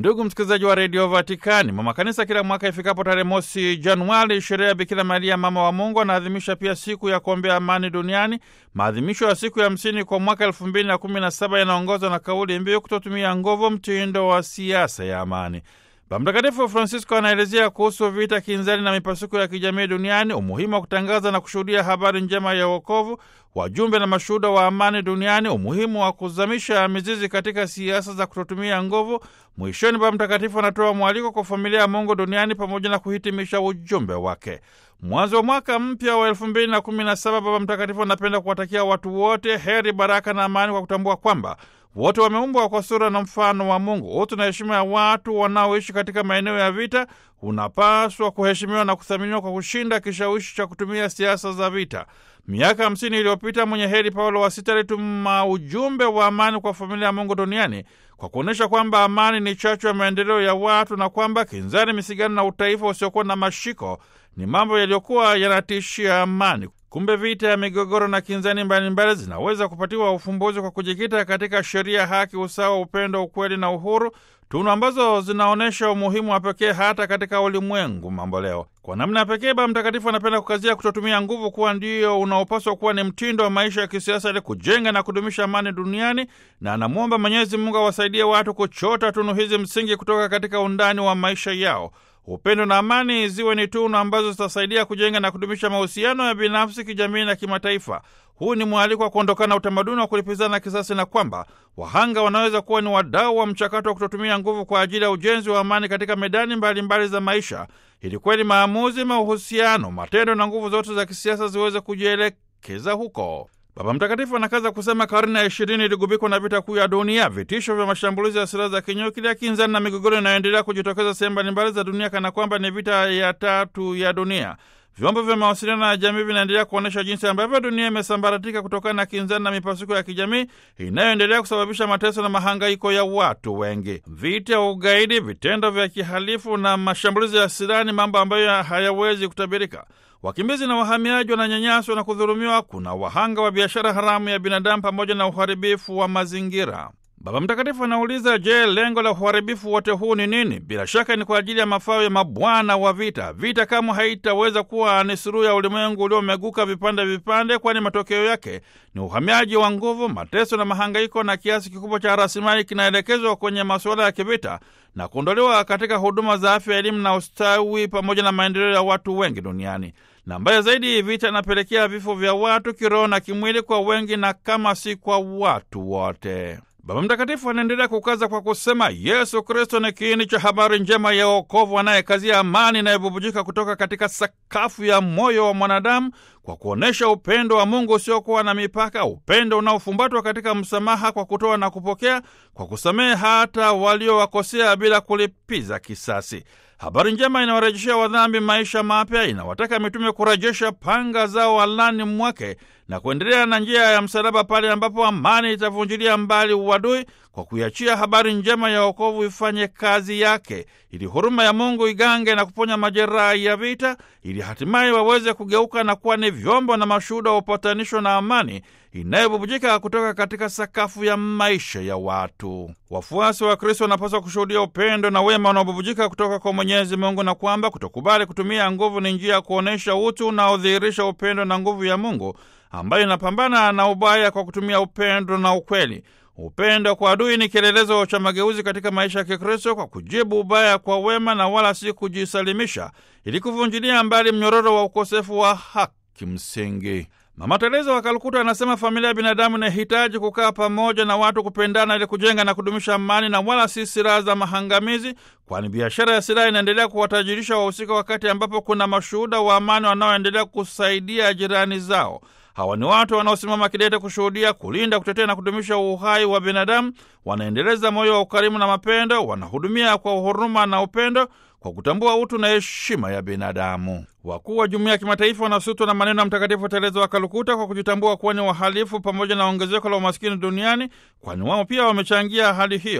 Ndugu msikilizaji wa redio Vatikani, mama kanisa kila mwaka ifikapo tarehe mosi Januari, sherehe ya Bikira Maria mama wa Mungu, anaadhimisha pia siku ya kuombea amani duniani. Maadhimisho ya siku ya hamsini kwa mwaka elfu mbili na kumi na saba yanaongozwa na kauli mbiu kutotumia nguvu, mtindo wa siasa ya amani. Baba Mtakatifu Francisco anaelezea kuhusu vita kinzani na mipasuko ya kijamii duniani, umuhimu wa kutangaza na kushuhudia habari njema ya wokovu, wajumbe na mashuhuda wa amani duniani, umuhimu wa kuzamisha mizizi katika siasa za kutotumia nguvu. Mwishoni, Baba Mtakatifu anatoa mwaliko kwa familia ya Mungu duniani pamoja na kuhitimisha ujumbe wake. Mwanzo wa mwaka mpya wa elfu mbili na kumi na saba Baba Mtakatifu anapenda kuwatakia watu wote heri, baraka na amani, kwa kutambua kwamba wote wameumbwa kwa sura na mfano wa Mungu. Utu na heshima ya watu wanaoishi katika maeneo ya vita unapaswa kuheshimiwa na kuthaminiwa kwa kushinda kishawishi cha kutumia siasa za vita. Miaka hamsini iliyopita mwenye heri Paulo wa Sita alituma ujumbe wa amani kwa familia ya Mungu duniani kwa kuonyesha kwamba amani ni chachu ya maendeleo ya watu na kwamba kinzani, misigano na utaifa usiokuwa na mashiko ni mambo yaliyokuwa yanatishia amani. Kumbe vita ya migogoro na kinzani mbalimbali zinaweza kupatiwa ufumbuzi kwa kujikita katika sheria, haki, usawa, upendo, ukweli na uhuru, tunu ambazo zinaonyesha umuhimu wa pekee hata katika ulimwengu mambo leo. Kwa namna ya pekee, Baba Mtakatifu anapenda kukazia kutotumia nguvu kuwa ndio unaopaswa kuwa ni mtindo wa maisha ya kisiasa ili kujenga na kudumisha amani duniani, na anamwomba Mwenyezi Mungu awasaidie watu kuchota tunu hizi msingi kutoka katika undani wa maisha yao. Upendo na amani ziwe ni tunu ambazo zitasaidia kujenga na kudumisha mahusiano ya binafsi, kijamii na kimataifa. Huu ni mwaliko wa kuondokana na utamaduni wa kulipizana kisasi, na kwamba wahanga wanaweza kuwa ni wadau wa mchakato wa kutotumia nguvu kwa ajili ya ujenzi wa amani katika medani mbalimbali mbali za maisha, ili kweli maamuzi, mahusiano, matendo na nguvu zote za kisiasa ziweze kujielekeza huko. Baba Mtakatifu anakaza kusema karne ya ishirini iligubikwa na vita kuu ya dunia, vitisho vya mashambulizi ya silaha za kinyuklia, kinzani na migogoro inayoendelea kujitokeza sehemu mbalimbali za dunia, kana kwamba ni vita ya tatu ya dunia. Vyombo vya mawasiliano ya jamii vinaendelea kuonyesha jinsi ambavyo dunia imesambaratika kutokana na kinzani na mipasuko ya kijamii inayoendelea kusababisha mateso na mahangaiko ya watu wengi. Vita, ugaidi, vitendo vya kihalifu na mashambulizi ya silaha ni mambo ambayo hayawezi kutabirika. Wakimbizi na wahamiaji wananyanyaswa na kudhulumiwa. Kuna wahanga wa biashara haramu ya binadamu pamoja na uharibifu wa mazingira. Baba Mtakatifu anauliza, je, lengo la uharibifu wote huu ni nini? Bila shaka ni kwa ajili ya mafao ya mabwana wa vita. Vita kamwe haitaweza kuwa ni suluhu ya ulimwengu uliomeguka vipande vipande, kwani matokeo yake ni uhamiaji wa nguvu, mateso na mahangaiko, na kiasi kikubwa cha rasilimali kinaelekezwa kwenye masuala ya kivita na kuondolewa katika huduma za afya, elimu na ustawi, pamoja na maendeleo ya watu wengi duniani. Na mbaya zaidi, vita inapelekea vifo vya watu kiroho na kimwili kwa wengi, na kama si kwa watu wote. Baba Mtakatifu anaendelea kukaza kwa kusema Yesu Kristo ni kiini cha habari njema ya wokovu, anayekazia amani inayobubujika kutoka katika sakafu ya moyo wa mwanadamu kwa kuonyesha upendo wa Mungu usiokuwa na mipaka, upendo unaofumbatwa katika msamaha kwa kutoa na kupokea, kwa kusamehe hata waliowakosea bila kulipiza kisasi. Habari njema inawarejeshea wadhambi maisha mapya, inawataka mitume kurejesha panga zao alani mwake na kuendelea na njia ya msalaba pale ambapo amani itavunjilia mbali uadui, kwa kuiachia habari njema ya wokovu ifanye kazi yake, ili huruma ya Mungu igange na kuponya majeraha ya vita, ili hatimaye waweze kugeuka na kuwa ni vyombo na mashuhuda wa upatanisho na amani inayobubujika kutoka katika sakafu ya maisha ya watu. Wafuasi wa Kristo wanapaswa kushuhudia upendo na wema unaobubujika kutoka kwa Mwenyezi Mungu, na kwamba kutokubali kutumia nguvu ni njia ya kuonyesha utu unaodhihirisha upendo na nguvu ya Mungu ambayo inapambana na ubaya kwa kutumia upendo na ukweli. Upendo kwa adui ni kielelezo cha mageuzi katika maisha ya Kikristo, kwa kujibu ubaya kwa wema na wala si kujisalimisha, ili kuvunjilia mbali mnyororo wa ukosefu wa haki msingi. Mama Teresa wa Kalkuta anasema familia ya binadamu inahitaji kukaa pamoja na watu kupendana ili kujenga na kudumisha amani na wala si silaha za mahangamizi, kwani biashara ya silaha inaendelea kuwatajirisha wahusika, wakati ambapo kuna mashuhuda wa amani wanaoendelea kusaidia jirani zao. Hawa ni watu wanaosimama kidete kushuhudia, kulinda, kutetea na kudumisha uhai wa binadamu. Wanaendeleza moyo wa ukarimu na mapendo, wanahudumia kwa huruma na upendo, kwa kutambua utu na heshima ya binadamu. Wakuu wa jumuiya ya kimataifa wanasutwa na maneno ya Mtakatifu Tereza wa Kalkuta kwa kujitambua kuwa ni wahalifu pamoja na ongezeko la umaskini duniani, kwani wao pia wamechangia hali hiyo.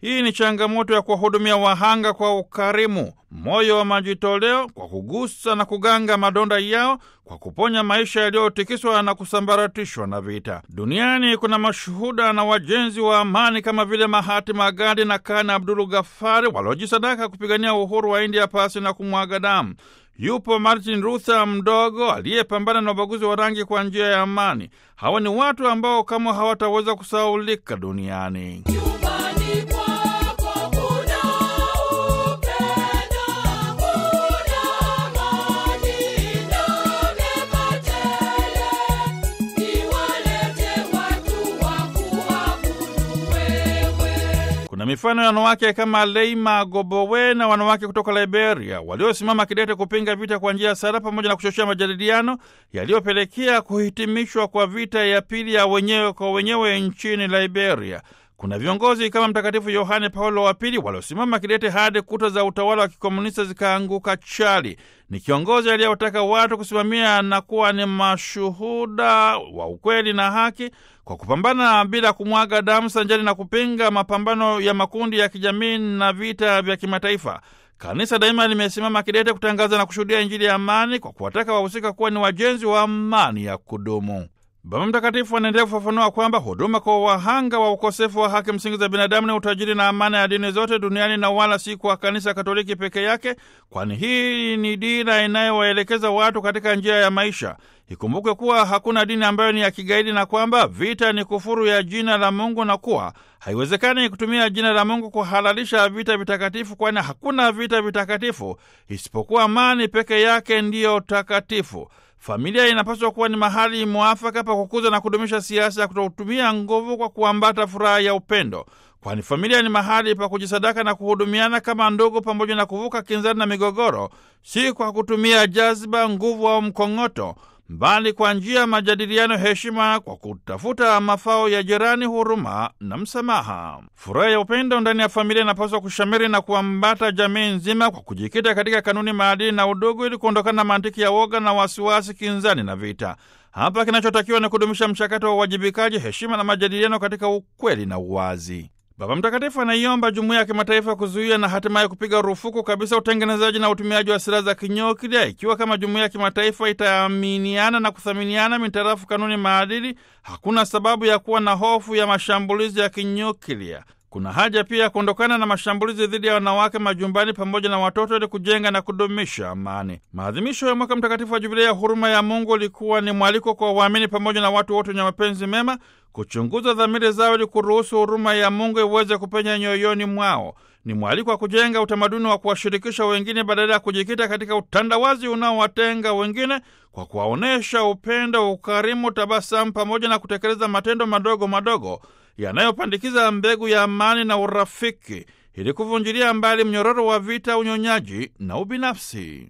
Hii ni changamoto ya kuwahudumia wahanga kwa ukarimu, moyo wa majitoleo, kwa kugusa na kuganga madonda yao, kwa kuponya maisha yaliyotikiswa na kusambaratishwa na vita. Duniani kuna mashuhuda na wajenzi wa amani kama vile Mahatma Gandhi na Kana Abdul Ghaffari waliojisadaka kupigania uhuru wa India pasi na kumwaga damu. Yupo Martin Luther mdogo aliyepambana na ubaguzi wa rangi kwa njia ya amani. Hawa ni watu ambao kama hawataweza kusaulika duniani. Kuna mifano ya wanawake kama Leima Gobowe na wanawake kutoka Liberia waliosimama kidete kupinga vita kwa njia ya sala pamoja na kuchochea majadiliano yaliyopelekea kuhitimishwa kwa vita ya pili ya wenyewe kwa wenyewe nchini Liberia. Kuna viongozi kama Mtakatifu Yohane Paulo wa Pili waliosimama kidete hadi kuta za utawala wa kikomunisti zikaanguka chali. Ni kiongozi aliyewataka watu kusimamia na kuwa ni mashuhuda wa ukweli na haki kwa kupambana bila kumwaga damu, sanjari na kupinga mapambano ya makundi ya kijamii na vita vya kimataifa. Kanisa daima limesimama kidete kutangaza na kushuhudia Injili ya amani kwa kuwataka wahusika kuwa ni wajenzi wa amani ya kudumu. Baba Mtakatifu anaendelea kufafanua kwamba huduma kwa wahanga wa ukosefu wa haki msingi za binadamu ni utajiri na amana ya dini zote duniani na wala si kwa kanisa Katoliki peke yake, kwani hii ni dira inayowaelekeza watu katika njia ya maisha. Ikumbukwe kuwa hakuna dini ambayo ni ya kigaidi na kwamba vita ni kufuru ya jina la Mungu na kuwa haiwezekani kutumia jina la Mungu kuhalalisha vita vitakatifu, kwani hakuna vita vitakatifu isipokuwa amani peke yake ndiyo takatifu. Familia inapaswa kuwa ni mahali mwafaka pa kukuza na kudumisha siasa ya kutotumia nguvu kwa kuambata furaha ya upendo, kwani familia ni mahali pa kujisadaka na kuhudumiana kama ndugu, pamoja na kuvuka kinzani na migogoro, si kwa kutumia jaziba, nguvu au mkong'oto, bali kwa njia ya majadiliano, heshima, kwa kutafuta mafao ya jirani, huruma na msamaha. Furaha ya upendo ndani ya familia inapaswa kushamiri na kuambata jamii nzima kwa kujikita katika kanuni, maadili na udugu, ili kuondokana na mantiki ya woga na wasiwasi, kinzani na vita. Hapa kinachotakiwa ni kudumisha mchakato wa uwajibikaji, heshima na majadiliano katika ukweli na uwazi. Baba Mtakatifu anaiomba jumuiya ya kimataifa kuzuia na hatimaye kupiga rufuku kabisa utengenezaji na utumiaji wa silaha za kinyuklia. Ikiwa kama jumuiya ya kimataifa itaaminiana na kuthaminiana mitarafu kanuni, maadili, hakuna sababu ya kuwa na hofu ya mashambulizi ya kinyuklia. Kuna haja pia ya kuondokana na mashambulizi dhidi ya wanawake majumbani pamoja na watoto ili kujenga na kudumisha amani. Maadhimisho ya mwaka mtakatifu wa Jubilei ya huruma ya Mungu ulikuwa ni mwaliko kwa waamini pamoja na watu wote wenye mapenzi mema kuchunguza dhamiri zao ili kuruhusu huruma ya Mungu iweze kupenya nyoyoni mwao. Ni mwaliko wa kujenga utamaduni wa kuwashirikisha wengine badala ya kujikita katika utandawazi unaowatenga wengine, kwa kuwaonyesha upendo, ukarimu, tabasamu pamoja na kutekeleza matendo madogo madogo yanayopandikiza mbegu ya amani na urafiki ili kuvunjilia mbali mnyororo wa vita, unyonyaji na ubinafsi.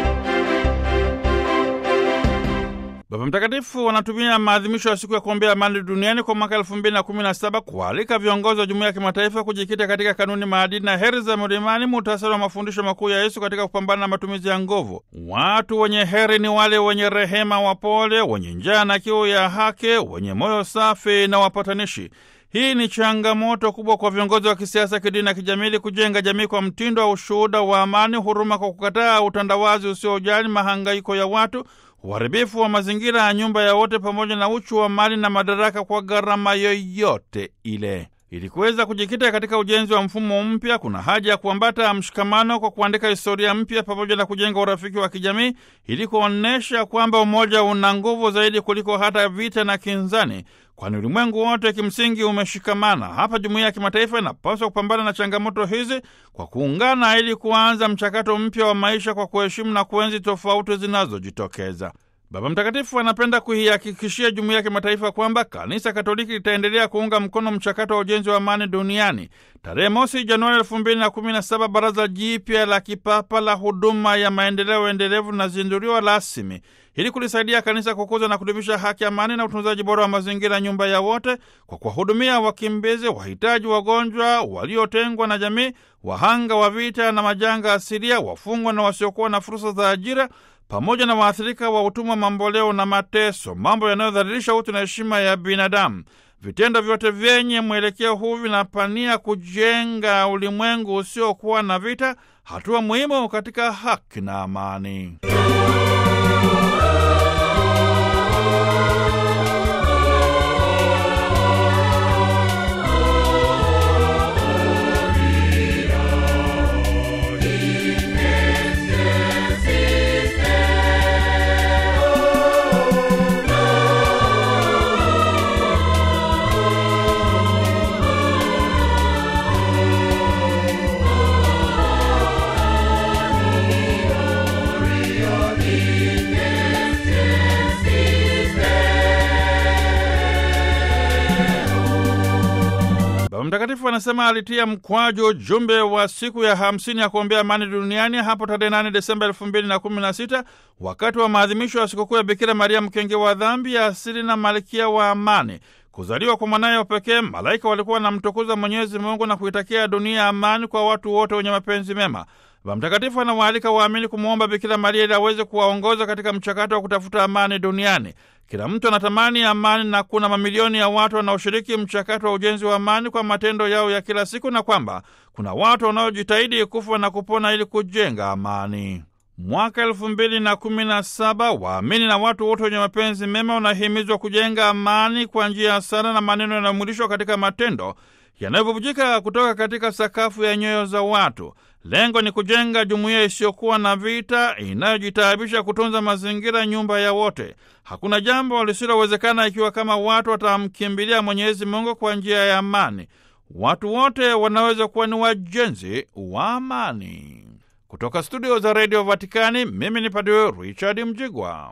Baba Mtakatifu wanatumia maadhimisho ya siku ya kuombea amani duniani kwa mwaka elfu mbili na kumi na saba kualika viongozi wa jumuiya ya kimataifa kujikita katika kanuni, maadili na heri za mlimani, muhtasari wa mafundisho makuu ya Yesu katika kupambana na matumizi ya nguvu. Watu wenye heri ni wale wenye rehema, wapole, wenye njaa na kiu ya haki, wenye moyo safi na wapatanishi. Hii ni changamoto kubwa kwa viongozi wa kisiasa, kidini na kijamii kujenga jamii kwa mtindo wa ushuhuda wa amani, huruma, kwa kukataa utandawazi usiojali mahangaiko ya watu, uharibifu wa mazingira ya nyumba ya wote, pamoja na uchu wa mali na madaraka kwa gharama yoyote ile. Ili kuweza kujikita katika ujenzi wa mfumo mpya, kuna haja ya kuambata mshikamano kwa kuandika historia mpya pamoja na kujenga urafiki wa kijamii ili kuonyesha kwamba umoja una nguvu zaidi kuliko hata vita na kinzani, kwani ulimwengu wote kimsingi umeshikamana. Hapa jumuiya ya kimataifa inapaswa kupambana na changamoto hizi kwa kuungana ili kuanza mchakato mpya wa maisha kwa kuheshimu na kuenzi tofauti zinazojitokeza. Baba Mtakatifu anapenda kuihakikishia jumuiya ya kimataifa kwamba Kanisa Katoliki litaendelea kuunga mkono mchakato wa ujenzi wa amani duniani. Tarehe mosi Januari elfu mbili na kumi na saba Baraza Jipya la Kipapa la Huduma ya Maendeleo Endelevu linazinduliwa rasmi ili kulisaidia kanisa kukuza na kudumisha haki, amani na utunzaji bora wa mazingira, nyumba ya wote, kwa kuwahudumia wakimbizi, wahitaji, wagonjwa, waliotengwa na jamii, wahanga wa vita na majanga asilia, wafungwa na wasiokuwa na fursa za ajira pamoja na waathirika wa utumwa mamboleo na mateso, mambo yanayodhalilisha utu na heshima ya binadamu. Vitendo vyote vyenye mwelekeo huu vinapania kujenga ulimwengu usiokuwa na vita, hatua muhimu katika haki na amani. Baba Mtakatifu anasema alitia mkwaju ujumbe wa siku ya hamsini ya kuombea amani duniani hapo tarehe 8 Desemba elfu mbili na kumi na sita wakati wa maadhimisho ya sikukuu ya Bikira Maria mkenge wa dhambi ya asili na malkia wa amani. Kuzaliwa kwa mwanaye wa pekee, malaika walikuwa wanamtukuza Mwenyezi Mungu na kuitakia dunia amani kwa watu wote wenye mapenzi mema. Baba Mtakatifu anawaalika waamini kumwomba Bikira Maria ili aweze kuwaongoza katika mchakato wa kutafuta amani duniani. Kila mtu anatamani amani na kuna mamilioni ya watu wanaoshiriki mchakato wa ujenzi wa amani kwa matendo yao ya kila siku, na kwamba kuna watu wanaojitahidi kufa na kupona ili kujenga amani. Mwaka elfu mbili na kumi na saba waamini na watu wote wenye mapenzi mema wanahimizwa kujenga amani kwa njia ya sala na maneno yanayomwilishwa katika matendo yanayobubujika kutoka katika sakafu ya nyoyo za watu. Lengo ni kujenga jumuiya isiyokuwa na vita, inayojitaabisha kutunza mazingira, nyumba ya wote. Hakuna jambo lisilowezekana ikiwa kama watu watamkimbilia Mwenyezi Mungu kwa njia ya amani. Watu wote wanaweza kuwa ni wajenzi wa amani. Kutoka studio za redio Vatikani, mimi ni Padre Richard Mjigwa.